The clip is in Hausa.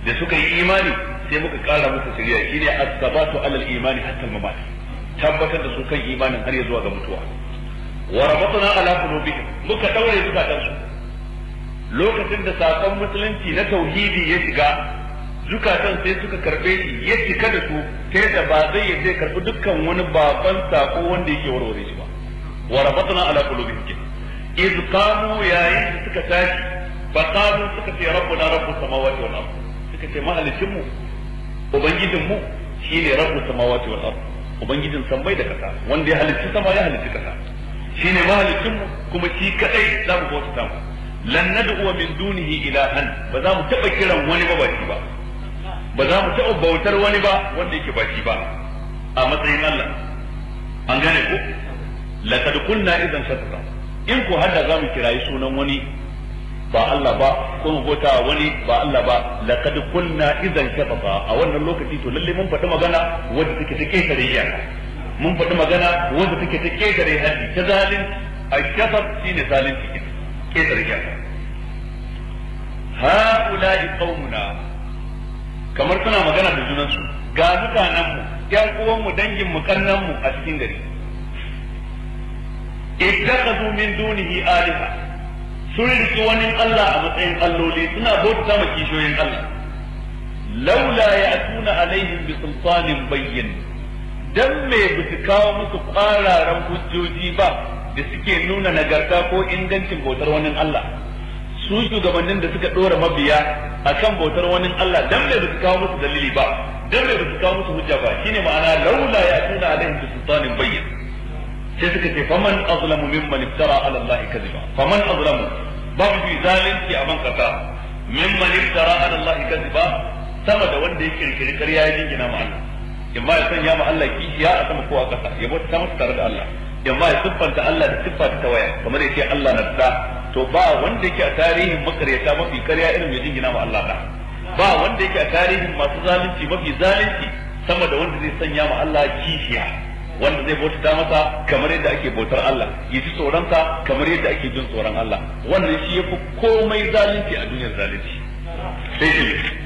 da suka yi imani sai muka kara musu shari'a shine as-sabatu alal imani hatta mamat tabbatar da su kan imanin har ya zuwa ga mutuwa wa rabatna ala qulubihim muka daure zukatan su lokacin da sakon musulunci na tauhidi ya shiga zukatan sai suka karbe shi ya cika da su ta yadda ba zai yadda karbi dukkan wani baban sako wanda yake warware shi ba wa rabatna ala qulubihim iz qamu yayin da suka tashi fa qalu suka ce rabbuna rabbus samawati wal ard suka ce mahalicin mu ubangijin mu shine rabbus samawati wal ard ubangijin sammai da kasa wanda ya halicci sama ya halicci kasa shine mahalicin mu kuma shi kadai za mu bauta mu lan nad'u min dunihi ilahan ba za mu taba kiran wani ba ba ba ba za mu taba bautar wani ba wanda yake ba shi ba a matsayin Allah an gane ko laqad kunna idan shatata in ko hadda za mu kirayi sunan wani ba Allah ba ko mu bauta wani ba Allah ba laqad kunna idan shatata a wannan lokaci to lalle mun faɗi magana wanda take ta ketare iyaka mun faɗi magana wanda take ta ketare haddi ta zalin الشفق shine zalunci ketare iyaka ha'ula'i qaumuna kamar suna magana da junansu ga mutanen mu ƴan uwan mu dangin mu kannan mu a cikin gari ittakhadhu min dunihi aliha sun riki wani Allah a matsayin alloli suna bauta ma kishoyin Allah laula ya'tuna alaihim bi sultanin bayyin dan me bisu kawo musu kwararan hujjoji ba da suke nuna nagarta ko ingancin bautar wani Allah su shugabannin da suka dora mabiya akan bautar wani Allah dan me bisu kawo musu dalili ba dan me bisu kawo musu hujja ba shine ma'ana laula ya'tuna alaihim bi sultanin bayyin sai suka ce faman azlamu mimman iftara ala Allah kadhiba faman azlamu babu fi zalunci a man kasa mimman iftara ala Allah kadhiba sama da wanda ya kirkiri ƙarya ya jingina ma Allah imma ya sanya ma Allah kishiya a sama ko a kasa ya bauta ta masa tare da Allah imma ya siffanta Allah da siffa ta waya kamar yace Allah na da to ba wanda yake a tarihin makaryata mafi ƙarya irin ya jingina ma Allah da ba wanda yake a tarihin masu zalunci mafi zalunci sama da wanda zai sanya ma Allah kishiya wanda zai bauta masa kamar yadda ake bautar Allah ya ji tsoronsa kamar yadda ake jin tsoron Allah wannan shi yafi komai zalunci a duniyar zalunci sai shi